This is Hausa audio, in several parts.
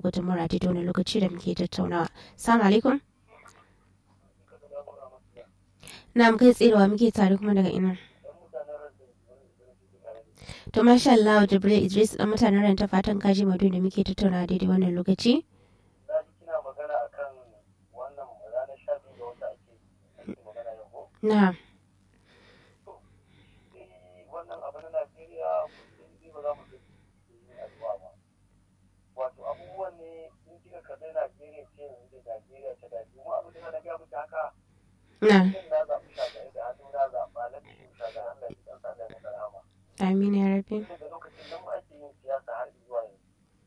gudunmawar a daidai wani lokaci da muke tattaunawa. Salamu alaikum. Na kai tserewa muke tare kuma daga ina. To masha Allah Jibril Idris dan mutanen ran ta fatan kaji madu da muke tattaunawa daidai wannan lokaci. Na. wannan abu na Najeriya musulmi ba za mu ga addu'a ba. Wato abubuwan ne in kika kalli Najeriya ce yanzu da Najeriya ta dace mu abu da na ga miki haka. Na. Shin na zaɓi shagari da hannu na zaɓa na cikin shagari Allah ya san sa da maka rahama. Amin ya rabi. Daga lokacin nan mu ake yin siyasa har zuwa yanzu.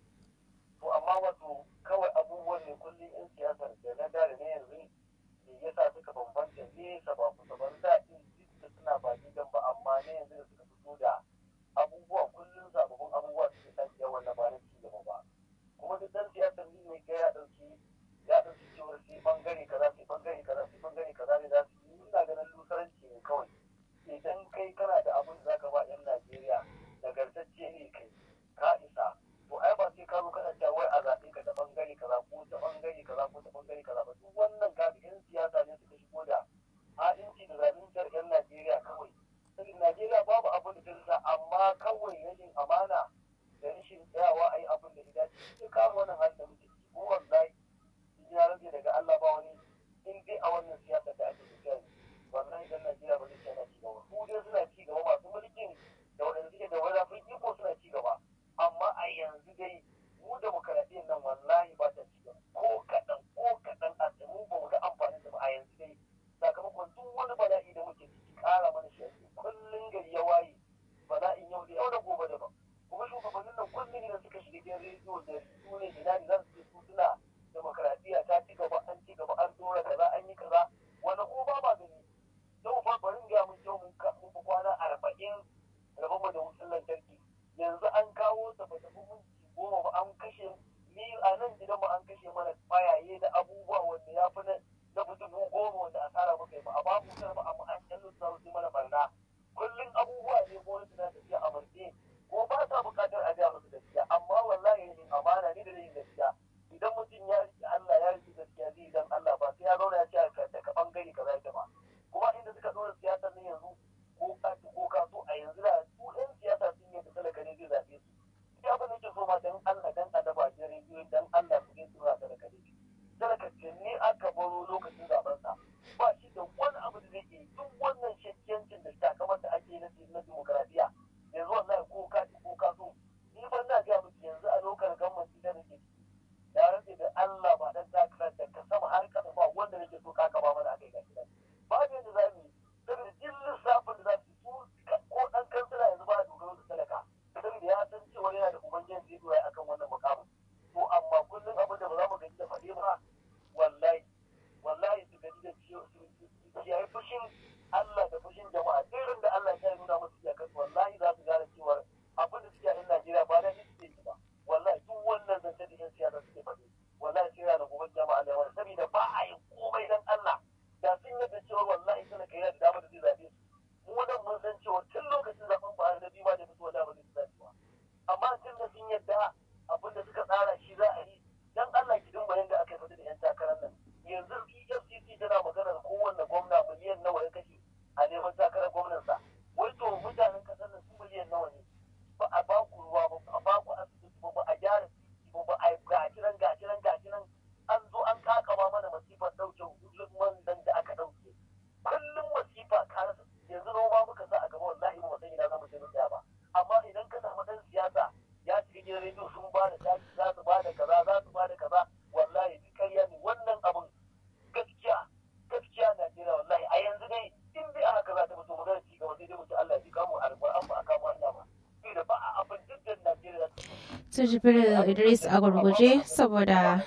To amma wato kawai abubuwan ne kullum in siyasa da na da na yanzu me yasa suka bambanta nesa ba kusa ban da in da suna ba gidan ba amma ne yanzu da suka fito da abubuwa kullum sababbin abubuwa suke tashi yawan na ba na ci gaba ba kuma duk dan siyasar ni ne ga ya dauki ya dauki cewar sai bangare kaza sai bangare kaza sai bangare kaza ne za su yi ina ganin lusaranci ne kawai idan kai kana da abin da zaka ba yan Najeriya nagartacce ne kai ka isa to ai ba sai ka zo kana cewa wai a zaɓe ka ta bangare kaza ko ta bangare kaza ko ta bangare kaza ba duk wannan ka yan siyasa ne suka shigo da ha'inci da zaluntar yan Najeriya kawai saboda Najeriya babu abin da ta rasa amma kawai rashin amana da rashin tsayawa a yi abin da ya dace sai kawo wannan halin da muke ciki ko wallahi in ya rage daga Allah ba wani in dai a wannan siyasa da ake tafiya ne wallahi dan Najeriya ba zai ci ana ci gaba su dai suna ci gaba masu mulkin da waɗanda suke da wadafin iko suna ci gaba amma a yanzu dai mu demokaradiyyar nan wallahi ba ta ci gaba ko kaɗan ko kaɗan a mu ba mu ga amfanin da ba a yanzu dai sakamakon duk wani bala'i da muke ciki ƙara mana shi ake kullum gari ya waye bala'in yau da yau da gobe daban kuma shugabannin nan kullum idan suka shiga gidan rediyo da su ne ina ne za su ce su suna demokaradiyya ta ci gaba an ci gaba an dora kaza an yi kaza wani ko ba ma gani yau fa bari in gaya mun yau mun ka- mun fi kwana arba'in rabon mu da wutar lantarki yanzu an kawo ta ba ta fi minti goma ba an kashe ni a nan gidan mu an kashe mana kwayaye da abubuwa wanda ya fi na na fi dubu goma wanda asara muka yi ba a babu wutar ba amma an kyallo su su mana barna kullum abubuwa ne gwamnati na tafiya a marke ko ba sa buƙatar a gaya musu gaskiya amma wallahi yin amana ne da yin gaskiya idan mutum ya riƙe Allah ya riƙe gaskiya zai dan Allah ba sai ya zauna ya ce ka daga bangare kaza yake ba kuma inda suka ɗora siyasar ne yanzu ko ka ci ko ka so a yanzu da su ɗan siyasa sun yi da talaka ne zai zaɓe su ya ba nake so ma dan Allah dan adaba a rediyo dan Allah su zai tura talaka ne talaka ce ne aka baro lokacin zaben sa ba shi da wani abu da zai yi duk wannan shakkiyancin da takamar da ake na na demokaradiyya yanzu wallahi ko ka ci ko ka so ni ban na ga miki yanzu a lokacin gwamnati da nake ciki da rage da Allah ba dan takarar da ka sama har kasa ba wanda nake so ka kaba mana akai gashi nan babu yadda za mu yi saboda jin lissafin da za su yi su ko dan kansila yanzu ba dogaro da talaka saboda ya san cewa yana da ubangiji zai doya akan wannan mukamin to amma kullum abin da ba za mu gaji da faɗi ba wallahi wallahi su gaji da ciwo su kiyaye fushin Allah da fushin jama'a irin da Allah ya nuna musu iyakar wallahi za su gane cewa abin da suke a Najeriya ba da suke yi ba wallahi duk wannan zance da yan siyasa suke faɗi wallahi sai yana gobe jama'a da wani saboda ba a yi komai dan Allah da sun yadda cewa wallahi suna kai da dama da zai zabe su mu nan mun san cewa tun lokacin zaben Buhari da biyu ma da fito da ba zai zabe ba amma tun da sun yadda abin da suka tsara shi za a yi dan Allah ki dumba yanda aka fita da yan takarar nan yanzu EFCC tana maganar kowanne gwamna miliyan nawa ya kashe a neman takarar gwamnansa wai to mutanen kasar nan su miliyan nawa ne ba a ba ku ruwa ba a ba ku asibiti ba ba a gyara titi ba ba a gashi nan gashi nan gashi nan an zo an kakama mana masifar ɗauke man nan da aka ɗauke kullum masifa ka rasa yanzu noma muka sa a gaba wallahi ba san ina za mu je mu tsaya ba amma idan ka samu ɗan siyasa ya shiga gidan rediyo sun ba da taki za su ba da kaza za su ba da kaza wallahi duk ƙarya ne wannan abun gaskiya gaskiya Najeriya wallahi a yanzu dai in dai a haka za ta fito magana ci gaba sai dai mu ci Allah ya ji kamu alƙur'an ba a kama Allah ba sai da ba a abin duk da Najeriya ta Su Jibril Idris a gurguje saboda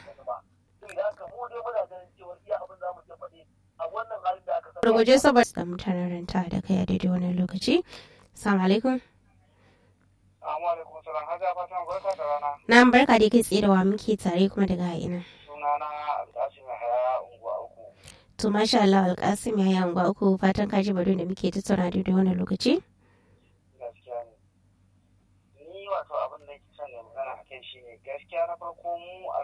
gurguje saboda da mutanen ranta da kai a daidai wannan lokaci. Assalamu alaikum. Assalamu alaikum salam haja fatan barka da rana Na barka da kai tsaye da wa muke tare kuma daga ina. sunana Alƙasim Yahaya unguwa uku To masha Allah Alƙasim ya yi anguwa uku fatan kaji bado da muke tattauna daidai wannan lokaci. gaskiya ne ni wato abin da ke son ne magana a kai shine gaskiya na farko mu a